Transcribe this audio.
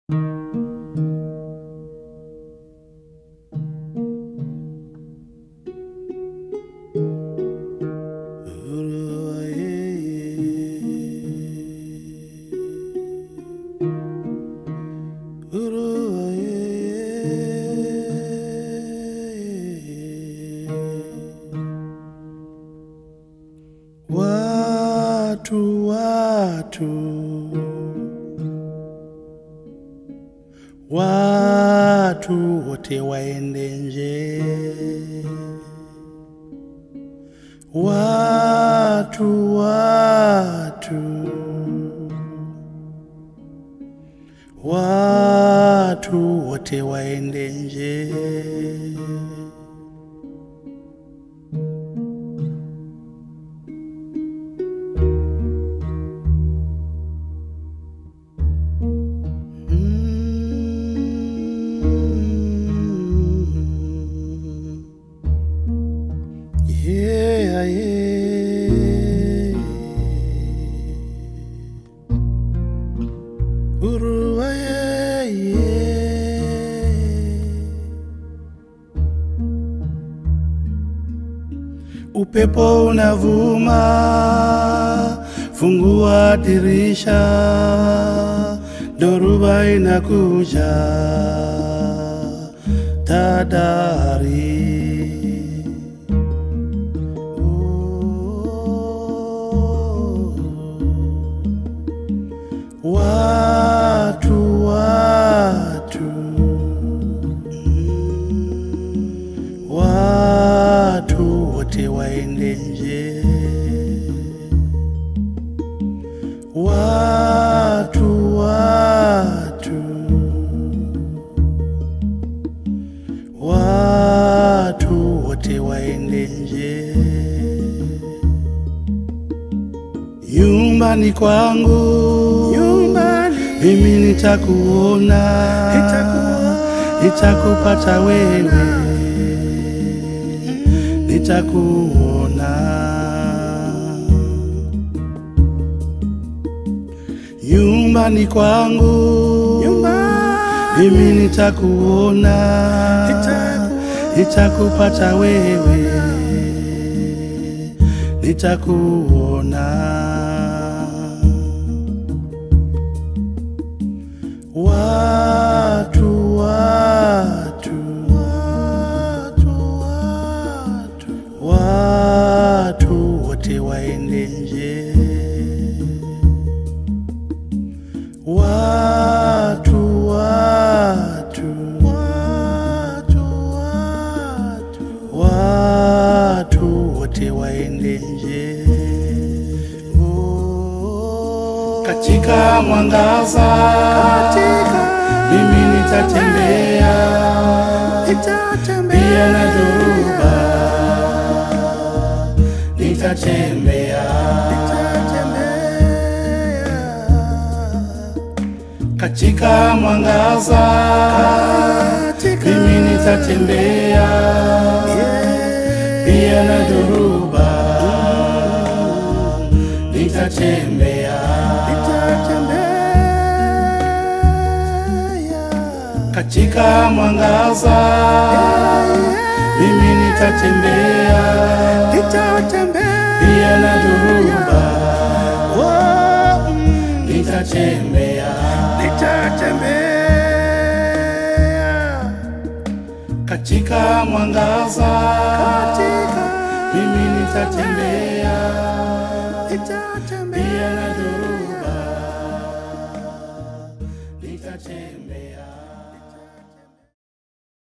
Watu, watu, watu wote waende nje. Watu, watu, watu wote waende nje. Mm. Yeah, yeah. Urua, yeah, yeah. Upepo unavuma, fungua dirisha, dhoruba inakuja, tadari. Watu, watu, mm, watu wote waende nje. Watu, watu, watu wote waende nje. Nyumbani kwangu, nyumbani mimi nitakuona, nitakupata wewe, nitakuona. Nyumbani kwangu, mimi nitakuona, nitakupata wewe, nitakuona. Watu, watu, watu, watu, watu wote waende nje. Watu, watu, watu, watu, watu wote waende nje. Oh, katika mwangaza, mimi nitatembea, pia na dhoruba nitatembea, katika mwangaza, mimi nitatembea, pia na dhoruba nitatembea, katika mwangaza, mimi nitatembea, pia na dhoruba nitatembea, katika mwangaza, mimi nitatembea, pia na dhoruba nitatembea.